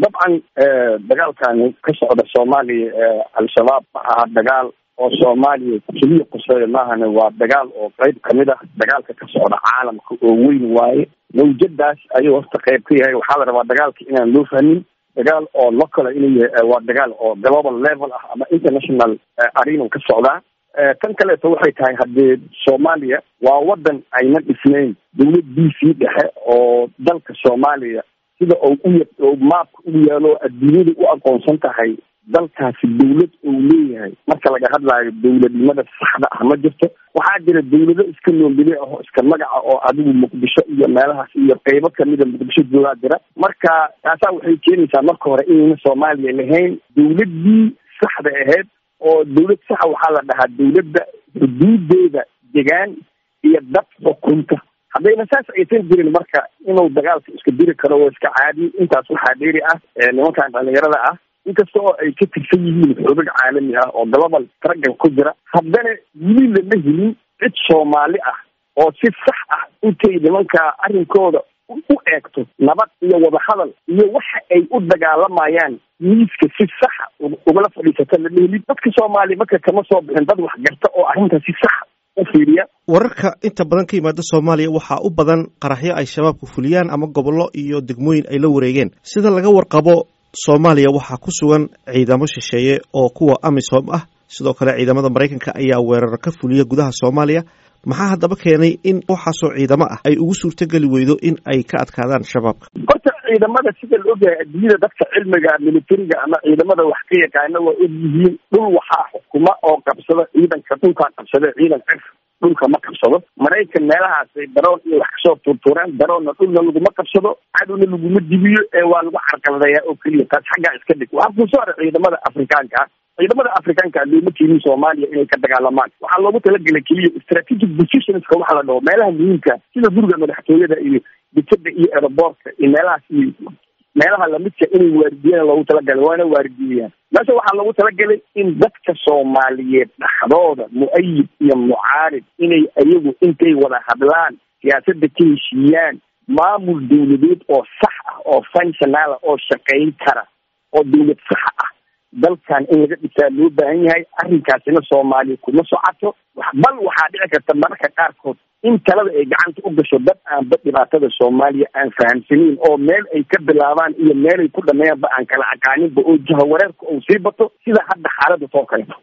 dabcan dagaalkani ka socda soomaaliya ee al-shabaab ma aha dagaal oo soomaaliya keliya quseeyo maahane waa dagaal oo qeyb kamid ah dagaalka ka socda caalamka oo weyn waaye mawjadaas ayuu horta qeyb ka yahay waxaa la rabaa dagaalka inaan loo fahmin dagaal oo local inuu yahay waa dagaal oo global level ah ama international arena ka socdaa tan kaleeto waxay tahay haddee soomaaliya waa wadan ayna dhisnayn dawlad d c dhexe oo dalka soomaaliya sida oo u maabka ugu yaalo adduunyada u aqoonsan tahay dalkaasi dawlad uu leeyahay marka laga hadlaayo dawladnimada saxda ah ma jirto waxaa jira dawlado iska noombile aho iska magaca oo adigu muqdisho iyo meelahaas iyo qeybo kamida muqdisho joogaa jira marka taasaa waxay keenaysaa marka hore inayna soomaaliya lahayn dawladdii saxda ahayd oo dawlad saxa waxaa la dhahaa dawladda xuduudeeda degaan iyo dad xukunta haddayna saas aysan jirin marka inuu dagaalka iska diri karo oo iska caadi intaas waxaa dheeri ah nimankan dhalinyarada ah inkasta oo ay ka tirsan yihiin xoogag caalami ah oo global traggan ku jira haddana weli lama helin cid soomaali ah oo si sax ah intay nimanka arrinkooda u eegto nabad iyo wadahadal iyo waxa ay u dagaalamayaan miiska si saxa ugala fadhiisata lama helin dadka soomaaliya marka kama soo bixin dad wax garta oo arrinta si saxa u fiiriya wararka inta badan ka yimaada soomaaliya waxaa u badan qaraxyo ay shabaabku fuliyaan ama gobollo iyo degmooyin ay la wareegeen sida laga warqabo soomaaliya waxaa ku sugan ciidamo shisheeye oo kuwa amisom ah sidoo kale ciidamada maraykanka ayaa weerar ka fuliya gudaha soomaaliya maxaa haddaba keenay in waxaasoo ciidamo ah ay ugu suurtogeli weydo in ay ka adkaadaan shabaabka horta ciidamada sida la ogyahay adduunyada dadka cilmiga militariga ama ciidamada wax ka yaqaana waa og yihiin dhul waxaa xukuma oo qabsada ciidanka dhulkaa qabsada ciidan cir dhulka ma qabsado maraykan meelahaasay daroon iyo wax kasoo tuurtuureen daroonna dhulna laguma qabsado cadowna laguma dibiyo ee waa lagu carqaladayaa oo keliya taas xaggaa iska dhig waxaa kusoo hara ciidamada afrikaanka ah ciidamada afrikaanka looma keenin soomaaliya inay ka dagaalamaan waxaa loogu talagelay keliya strategic positionska waxa la dhaho meelaha muhiimka sida guriga madaxtooyada iyo dekeda iyo aeroboortka iyo meelahaas iyo meelaha lamidka inay waardiyaan loogu talagalay waana waardiyayaan meesha waxaa loogu talagalay in dadka soomaaliyeed dhaxdooda mu-ayid iyo mucaarib inay iyagu intay wada hadlaan siyaasadda ka heshiiyaan maamul dawladeed oo sax ah oo functionala oo shaqayn kara oo dawlad saxa ah dalkan in laga dhisaa loo baahan yahay arrinkaasina soomaaliya kuma socoto bal waxaa dhici karta mararka qaarkood in talada ay gacanta u gasho dad aanba dhibaatada soomaaliya aan fahamsanayn oo meel ay ka bilaabaan iyo meel ay ku dhameeyaanba aan kala aqaaninba oo jahawareerka uu sii bato sida hadda xaalada soo kaleeto